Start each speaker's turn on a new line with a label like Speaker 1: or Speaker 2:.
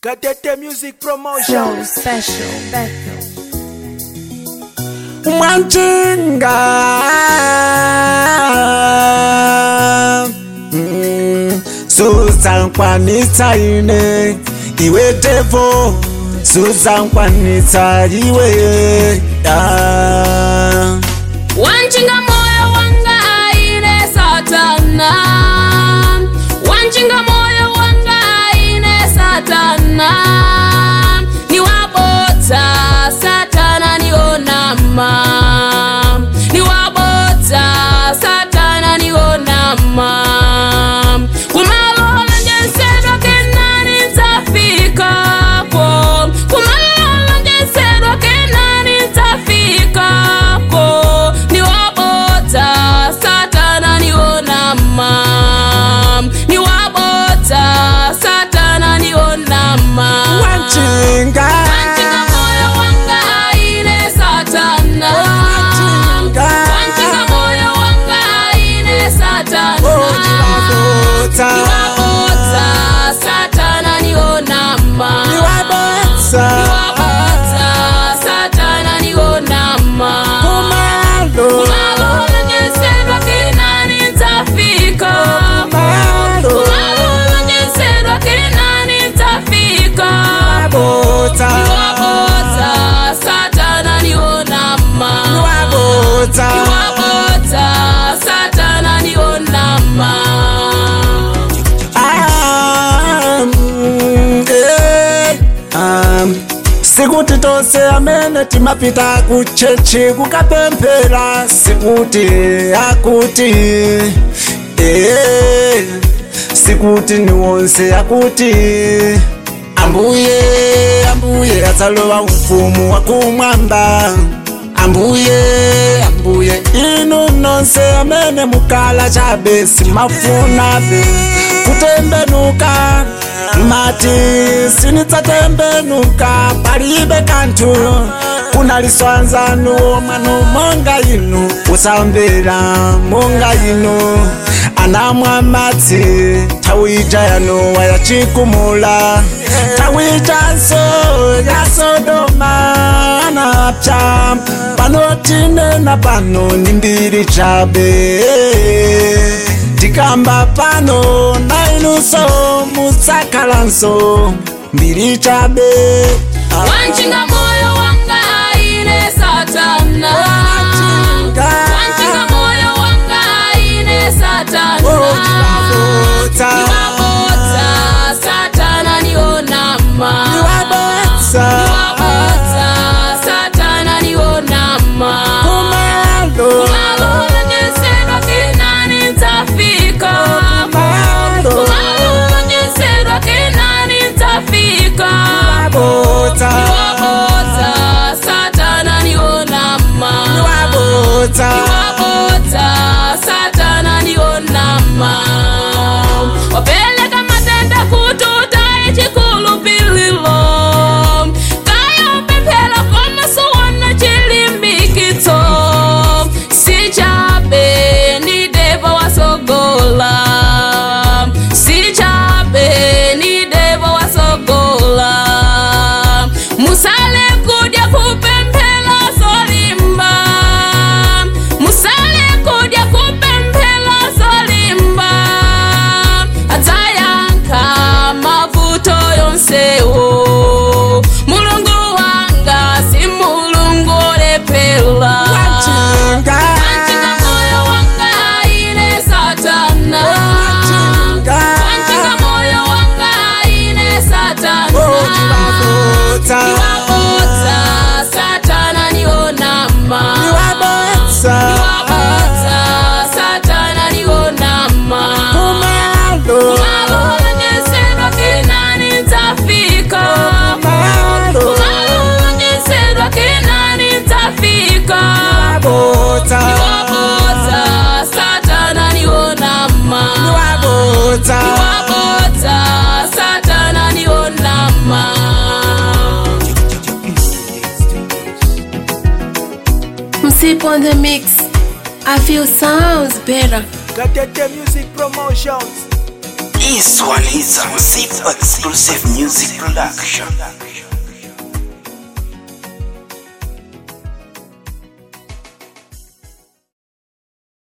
Speaker 1: Gatete Music Promotion.
Speaker 2: Show special. Special.
Speaker 3: Mwanchinga Mm, Suzankwanitsa ine iwe devo Suzankwanitsa iwe yeah.
Speaker 4: wanchinga moyo wanga aine satana wanchinga moyo wanga aine satana niwabodza satana nionama niwabodza satana nionama kumalola njensedwa kenani nzafikako kumalola njensedwa kenani nzafikako niwabodza satana nionama niwabodza satana nionama
Speaker 3: Mwanchinga
Speaker 4: Wanchinga moyo wanga aine satana
Speaker 3: Wanchinga.
Speaker 4: Wanchinga moyo wanga aine satana
Speaker 3: Ojibabotsa
Speaker 4: Niwabodza satana nionama
Speaker 3: Niwabotsa
Speaker 4: Niwabodza satana nionama
Speaker 3: Kumalo
Speaker 4: Kumalola njensedwa kinani nzafika
Speaker 3: Kumalo
Speaker 4: Kumalola njensedwa kinani nzafika
Speaker 3: Niwabotsa
Speaker 4: Niwabodza satana nionama
Speaker 3: Niwabotsa
Speaker 4: Niwabodza satana nionama
Speaker 3: Um, eh, um, sikuti tose amene timapita kuchechi kukapemphera sikuti akuti eh, sikuti ni wonse akuti ambuye ambuye adzalowa ufumu wakumwamba ambuye ambuye inu nonse amene mukala chabe simafunabe kutembenuka mati sinidzatembenuka palibe kanthu kunaliswanzanu mwanu monga inu usambera monga inu anamwa madzi nthawi ija yanowa yachikumula nthawi ijanso ya sodoma anapsa pano tinena pano ni mbiri chabe tikamba pano na inunso mudzakhalanso mbiri chabe
Speaker 4: Wanchinga moyo wanga aine satana
Speaker 3: Wanchinga.
Speaker 4: Wanchinga moyo wanga aine satana
Speaker 3: Ojibabotsa.
Speaker 4: Niwabodza satana nionama
Speaker 3: Niwabotsa.
Speaker 4: Niwabodza satana nionama
Speaker 3: Kumalo.
Speaker 4: Kumalola njensedwa kinani nzafika
Speaker 3: Kumalo.
Speaker 4: Kumalola njensedwa kinani nzafika
Speaker 3: Niwabotsa.
Speaker 4: Niwabodza satana nionama
Speaker 3: Niwabotsa.
Speaker 4: Niwabodza satana nionama wapeleka matenda kututa ichikulupililo kaya upemphera komasuwana chilimbikitso sichabe ni deva wasogola sichabe ni deva wasogola musale kudya kupemphera zolimba musale kudya kupemphera zolimba adzayankha mavuto yonsewo mulungu wanga si mulungu olephera
Speaker 3: Wanchinga.
Speaker 4: Wanchinga moyo wanga aine satana
Speaker 3: Wanchinga.
Speaker 4: Wanchinga moyo wanga aine satana
Speaker 3: Ojibabotsa.
Speaker 4: Niwabodza satana nionama
Speaker 3: Niwabotsa.
Speaker 4: Niwabodza satana nionama
Speaker 3: Kumalo.
Speaker 4: Kumalola njensedwa kinani nzafika
Speaker 3: Kumalo.
Speaker 4: Kumalola njensedwa kinani nzafika
Speaker 3: Niwabotsa.
Speaker 4: Niwabodza satana nionama
Speaker 3: Niwabotsa.
Speaker 4: Niwabodza satana nionama
Speaker 2: Msip on the mix. I feel sounds better.
Speaker 1: Gatete Music Promotions.
Speaker 5: This one is a Zip Exclusive Music Production.